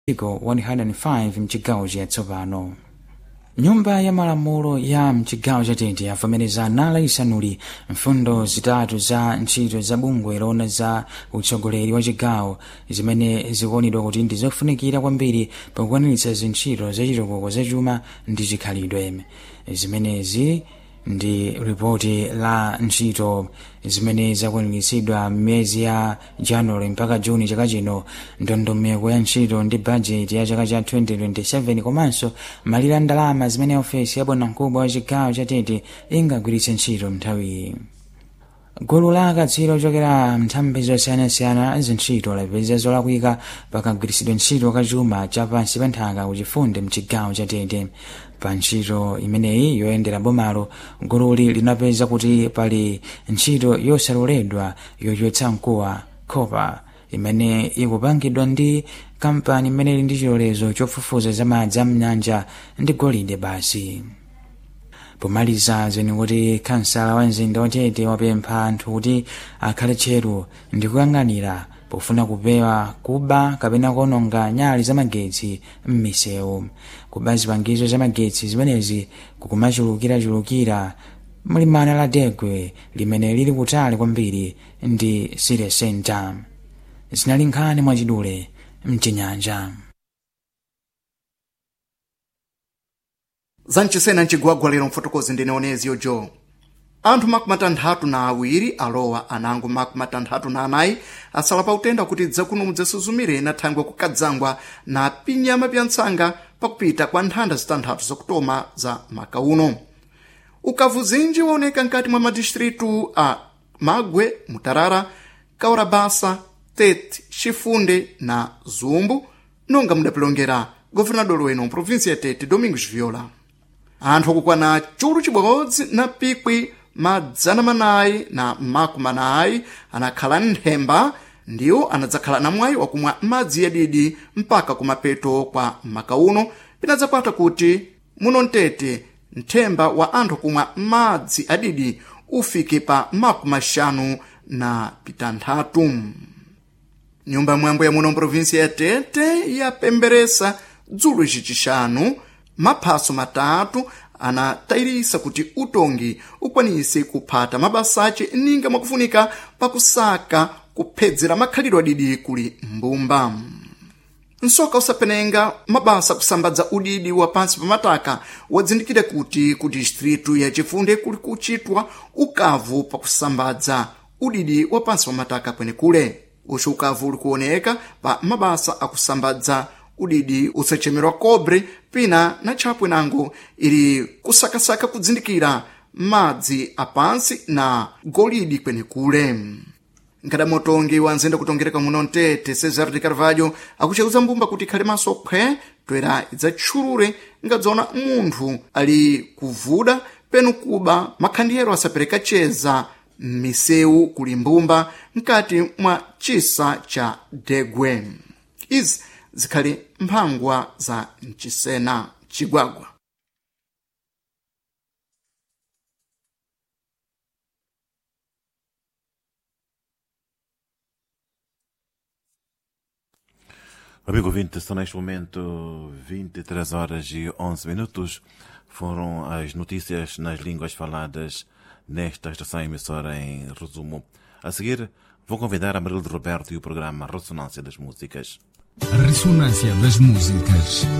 iko 105 mchigawo chatsopano nyumba ya malamulo ya mchigawo chatete yavomereza nala isanuli mfundo zitatu za ntchito za bungwe lona za utsogoleri wa chigawo zimene zikuonedwa kuti ndi zofunikira kwambiri pakukwaniritsa zintchito zachitukuko zachuma ndi chikhalidwe zimenezi ndi ripoti la ntchito zimene zakwaniritsidwa m'miyezi ya januwale mpaka juni chaka chino ndondomeko ya ntchito ndi bajeti ya chaka cha 2027 komanso malire a ndalama zimene ofesi ya bwanamkubwa wa chigawo chatete ingagwiritse ntchito nthawiyi gulu la akatswiri ochokera nthambi zosiyanasiyana zintchito lapeza zolakwika pakagwiritsidwe ntchito kachuma cha pansi pa nthaka kuchifunde mchigawo chatete pa ntchito imeneyi yoyendera bomalo gululi linapeza kuti pali ntchito yosaloledwa yochotsa mkuwa kopa imene ikupangidwa ndi kampani imene ili ndi chilolezo chofufuza za madzi a mnyanja ndi golide basi pomaliza zeni kuti kansala wa mzinda watete wapempha anthu kuti akhale tcheru ndi kuyang'anira pofuna kupewa kuba kapena kuononga nyali zamagetsi m'misewu kuba zipangizo zamagetsi zimenezi kukumachulukirachulukira mlimana la degwe limene lili kutali kwambiri ndi sire center zinali nkhani mwachidule mchinyanja zanchisena mcigwagwa lero mfotokozi ndine onezio jo anthu makumi atanthatu na awiri alowa anango makumi atanthatu na anayi asala pa utenda kuti dzakuno mudzasuzumire na thangwe kukadzangwa na pinyama pya ntsanga pakupita kwa nthanda zitanthatu zakutoma za maka uno ukavu zinji waoneka nkati mwa madistritu a magwe mutarara kaurabasa tete chifunde na zumbu nonga mudapilongera governador weno mprovinsi ya tete domingos viola anthu akukwana chulu chibodzi na pikwi madzana manayi na makumi anayi anakhala nthemba ndiwo anadzakhala na mwayi wakumwa madzi yadidi mpaka kumapeto kwa maka uno pinadzakwata kuti muno mtete nthemba wa anthu kumwa madzi adidi ufike pa makumi axanu na pitanthatu nyumba mwambo ya muno mprovinsi ya tete yapemberesa dzulo icicixanu maphaso matatu anatayirisa kuti utongi ukwanise kuphata mabasa ace ninga mwakufunika pakusaka kuphedzera makhalidwe adidi kuli mbumba nsoka usapenenga mabasa kusambadza udidi wa pansi pa mataka wadzindikire kuti ku distritu ya chifunde kuli kuchitwa ukavu pakusambadza udidi wa pansi pa mataka kwenekule uci ukavu uli kuoneka pa mabasa akusambadza udidi usachemerwa kobre pina na tchapwe nango ili kusakasaka kudzindikira madzi apansi na golidi kwenekule nkadamotongi wanzenda kutongereka muno mtete cesar de carvalho akucheuza mbumba kuti ikhale maso khwe toera idzatchulure ngadzona munthu ali kuvuda penu kuba makhandiyero asapereka cheza m'misewu kuli mbumba mkati mwa chisa cha degwe izi zikhali mphangwa za mchisena chigwagwa Amigo ouvinte, são neste momento 23 horas e 11 minutos. Foram as notícias nas línguas faladas nesta estação emissora em resumo. A seguir, vou convidar a Marilde Roberto e o programa Ressonância das Músicas. A ressonância das músicas.